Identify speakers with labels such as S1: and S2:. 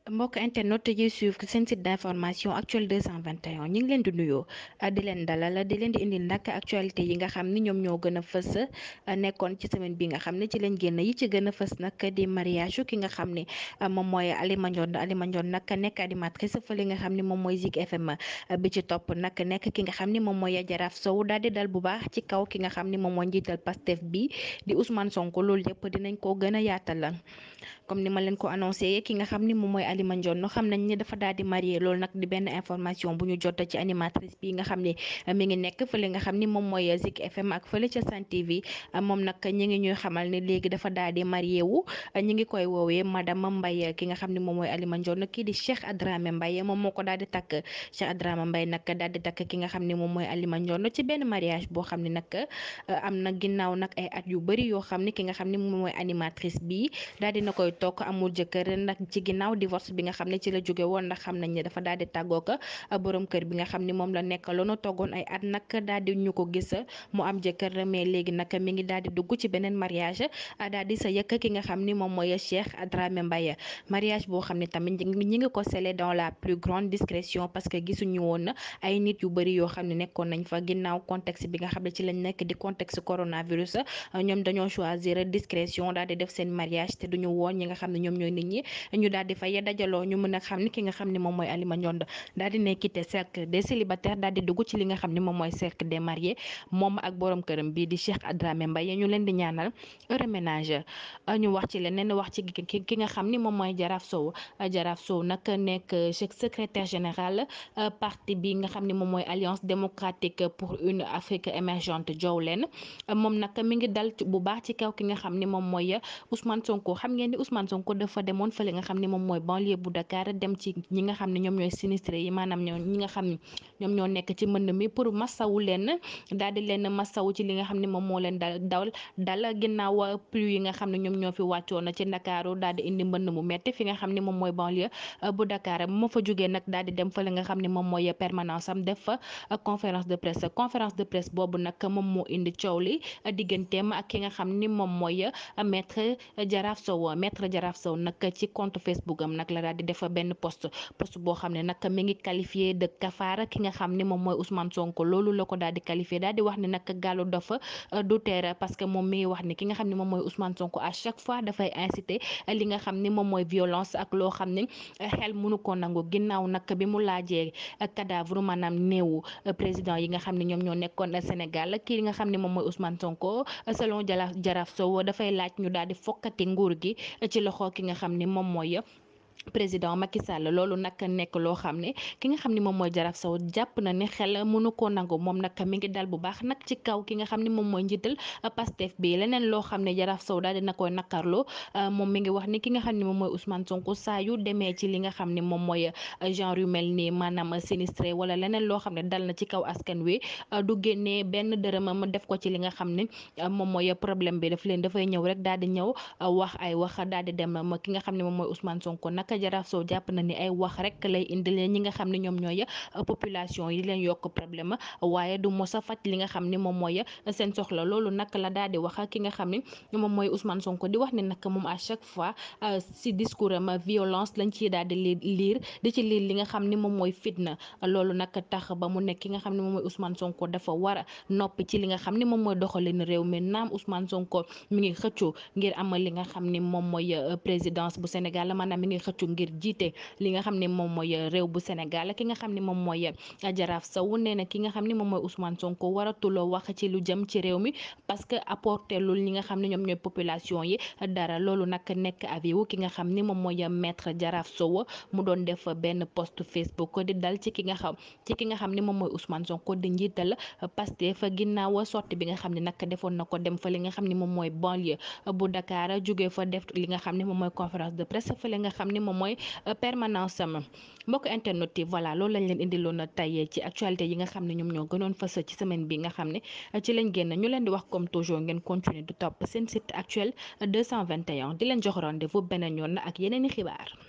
S1: mbokk internet yi suivre seen site d'information actuel 221 ñu ngi leen di nuyoo di leen dalal di leen di indil nag actualité yi nga xam ni ñoom ñoo gën a fës nekkoon ci semaine bi nga xam ne ci lañ génn yi ci gën a fës nag di mariage ki nga xam ne moom mooy Alima Ndione Alima Ndione nag nekk animatrice fële nga xam ne moom mooy Zik FM bi ci topp nag nekk ki nga xam ni moom mooy Jaraaf Sow daal di dal bu baax ci kaw ki nga xam ni moom mooy njiital Pastef bi di Ousmane Sonko loolu yëpp dinañ ko gën a yaatal comme ni ma leen ko annoncé ki nga xam ni moom mooy Alima Ndione xam nañ ni dafa daal di marié loolu nag di benn information bu ñu jot ci animatrice bi nga xam ne mi ngi nekk fële nga xam ni moom mooy Zik FM ak fële ca Sen TV moom nag ñi ngi ñuy xamal ne léegi dafa daal di marié wu ñi ngi koy woowee madame Mbaye ki nga xam ne moom mooy Alima Ndione kii di Cheikh Adramé Mbaye moom moo ko daal di takk Cheikh Adramé Mbaye nag daal di takk ki nga xam ne moom mooy Alima Ndione ci benn mariage boo xam ne nag am na ginnaaw nag ay at yu bëri yoo xam ne ki nga xam ne moom mooy animatrice bi daal dina koy toog amul jëkkër nag ci ginnaaw divorce bi nga xam ne ci la jóge woon ndax xam nañ ne dafa daal di tàggoo ko borom kër bi nga xam ni moom la nekk loonu toggoon ay at nag daal di ñu ko gis mu am jëkkër mais léegi nag mi ngi daal di dugg ci beneen mariage daal di sa yëkk ki nga xam ni moom mooy Cheikh Adramé Mbaye mariage boo xam ne tamit ñi ngi ko scellé dans la plus grande discrétion parce que gisuñu woon ay nit yu bëri yoo xam ne nekkoon nañ fa ginnaaw contexte bi nga xam ne ci lañ nekk di contexte coronavirus ñoom dañoo choisir discrétion daal di def seen mariage te duñu woon ñi nga xam ne ñoom ñooy nit ñi ñu daal di fay dajaloo ñu mën a xam ni ki nga xam ne moom mooy Alima Ndione daal di ne quitté cercle des célibataires daal di dugg ci li nga xam ne moom mooy cercle des mariés moom ak borom këram bii di Cheikh Adramé Mbaye ñu leen di ñaanal heureux ménage ñu wax ci leneen wax ci ki nga xam ni moom mooy Jaraaf Sow Jaraaf Sow nag nekk secrétaire général parti bi nga xam ne moom mooy alliance démocratique pour une Afrique émergente jow leen moom nag mi ngi dal bu baax ci kaw ki nga xam ni moom mooy Ousmane Sonko xam ngeen ni Ousmane Sonko dafa demoon fële nga xam ni moom mooy banlieue bu Dakar dem ci ñi nga xam ne ñoom ñooy sinistré yi maanaam ñi nga xam ne ñoom ñoo nekk ci mbënd mi pour masawu leen daal di leen masawu ci li nga xam ne moom moo leen dal dal dal ginnaaw pluie yi nga xam ne ñoom ñoo fi wàccoon ci Ndakaaru daal di indi mbënd mu metti fi nga xam ne moom mooy banlieue bu Dakar moo fa jógee nag daal di dem fële nga xam ne moom mooy permanence am def fa conférence de presse conférence de presse boobu nag moom moo indi coow li digganteem ak ki nga xam ni moom mooy maître Jaraaf Sow maître Jaraaf Sow nag ci compte Facebook am nag la daal di def benn post post boo xam ne nag mi ngi qualifié de kafaara ki nga xam ni moom mooy Ousmane Sonko loolu la ko daal di qualifié daal di wax ne nag gàllu dafa du teer parce que moom mi ngi wax ni ki nga xam ne moom mooy Ousmane Sonko à chaque fois dafay inciter li nga xam ni moom mooy violence ak loo xam ne xel mënu ko nangu ginnaaw nag bi mu laajee cadavre maanaam néewu président yi nga xam ne ñoom ñoo nekkoon Sénégal kii nga xam ne moom mooy Ousmane Sonko selon Jaraaf Jaraaf Sow dafay laaj ñu daal di fokkati nguur gi ci loxo ki nga xam ni moom mooy président Macky Sall loolu nag nekk loo xam ne ki nga xam ni moom mooy Jaraaf Sow jàpp na ne xel mënu koo nangu moom nag mi ngi dal bu baax nag ci kaw ki nga xam ni moom mooy njiital Pastef bi leneen loo xam ne Jaraaf Sow daal dina koy nakarloo moom mi ngi wax ni ki nga xam ne moom mooy Ousmane Sonko saa yu demee ci li nga xam ne moom mooy genre yu mel nii maanaam sinistré wala leneen loo xam ne dal na ci kaw askan wi du génnee benn dërëmam def ko ci li nga xam ne moom mooy problème bi daf leen dafay ñëw rek daal di ñëw wax ay wax daal di dem ki nga xam ne moom mooy Ousmane Sonko nag Jaraaf Sow jàpp na ni ay wax rek lay indil ñi nga xam ne ñoom ñooy population yi leen yokk problème waaye du mos a faj li nga xam ni moom mooy seen soxla loolu nag la daal di wax ki nga xam ni moom mooy Ousmane Sonko di wax ne nag moom à chaque fois si discours am violence lañ ciy daal di liir di ci liir li nga xam ni moom mooy fitna loolu nag tax ba mu nekk ki nga xam ne moom mooy Ousmane Sonko dafa war a noppi ci li nga xam ni moom mooy doxalin réew mi naam Ousmane Sonko mi ngi xëccu ngir amal li nga xam ni moom mooy présidence bu Sénégal maanaam mi ngi xëccu ngir jiite li nga xam ne moom mooy réew bu Sénégal ki nga xam ne moom mooy Jaraaf Sow nee na ki nga xam ne moom mooy Ousmane Sonko waratuloo wax ci lu jëm ci réew mi parce que apporter lul ñi nga xam ne ñoom ñooy population yi dara loolu nag nekk avis wu ki nga xam ni moom mooy maître Jaraaf Sow mu doon def benn post Facebook di dal ci ki nga xam ci ki nga xam ne moom mooy Ousmane Sonko di njiital Pastef ginnaaw sortie bi nga xam ne nag defoon na ko dem fa li nga xam ne moom mooy banlieue bu Dakar jógee fa def li nga xam ne moom mooy conférence de presse fa li nga xam ne moom mooy permanence am mbokk internet yi voilà loolu lañ leen indiloon tey ci actualité yi nga xam ne ñoom ñoo gënoon fës ci semaine bi nga xam ne ci lañ génn ñu leen di wax comme toujours ngeen continuer du topp seen site actuel 221 di leen jox rendez-vous beneen yoon ak yeneen i xibaar.